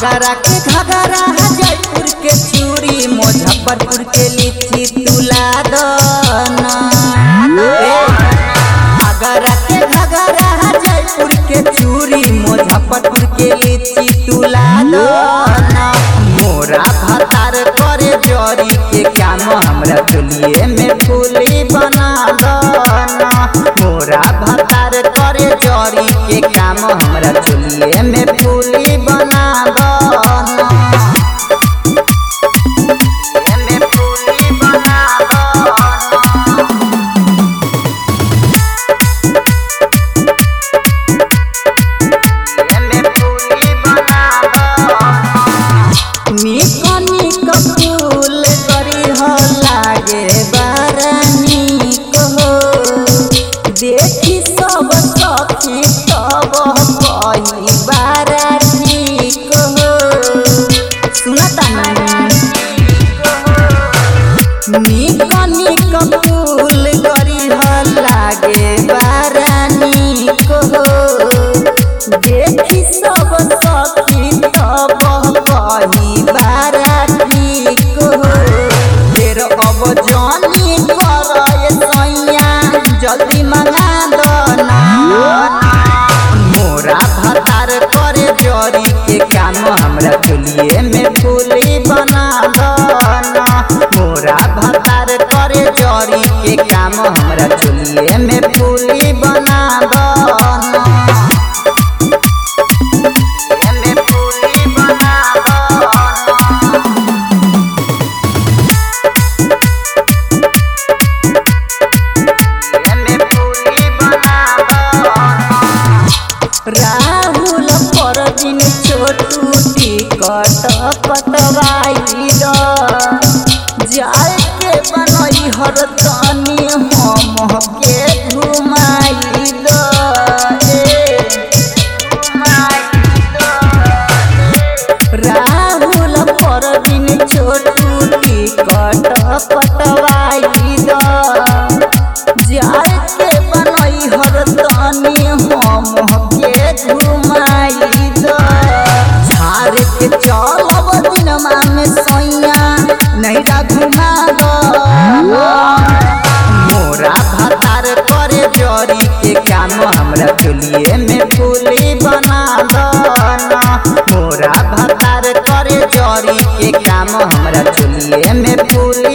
आगरा के घगरा जयपुर के चूड़ी मुजफ्फरपुर के लीची तुला दना आगरा के घगरा जयपुर के चूड़ी मुजफ्फरपुर के लीची तुला दना मोरा भतार करे जरी के काम हमरा चलिए में फूली बना दना मोरा भतार करे जरी के काम हमरा चलिए में फूली बना दना में फूली बना दना निकनी कपूल करी हो लागे बारानी कहो देखी सब सखी तब कही बारानी कहो सुनता निकनी कपूल करी हो लागे बारानी कहो देखी सब सखी तब कही बाराती को फेर अब जानी कर सैया जल्दी मंगा दना मोरा भतार करे जरी के काम हमरा चलिए में फूली बना दना मोरा भतार करे जरी के काम हमरा चलिए में फूली बना दना में फूली बना दना में फूली बना दना राहुल पर दिन छोटू टिकट कटवाई द जाए के बनई हर तनी हम के घुमाई द ए, घुमाई द। राहुल पर दिन छोटू टिकट कटवाई द जाए के बनई हर तनी हम के घुमाई द झाड़ के चलब दिनमा में सैया नैरा घुमा द मोरा भतार करे जरी के काम हमरा चलिए में फूली बना दना मोरा भतार करे जरी के काम हमरा चलिए में फूली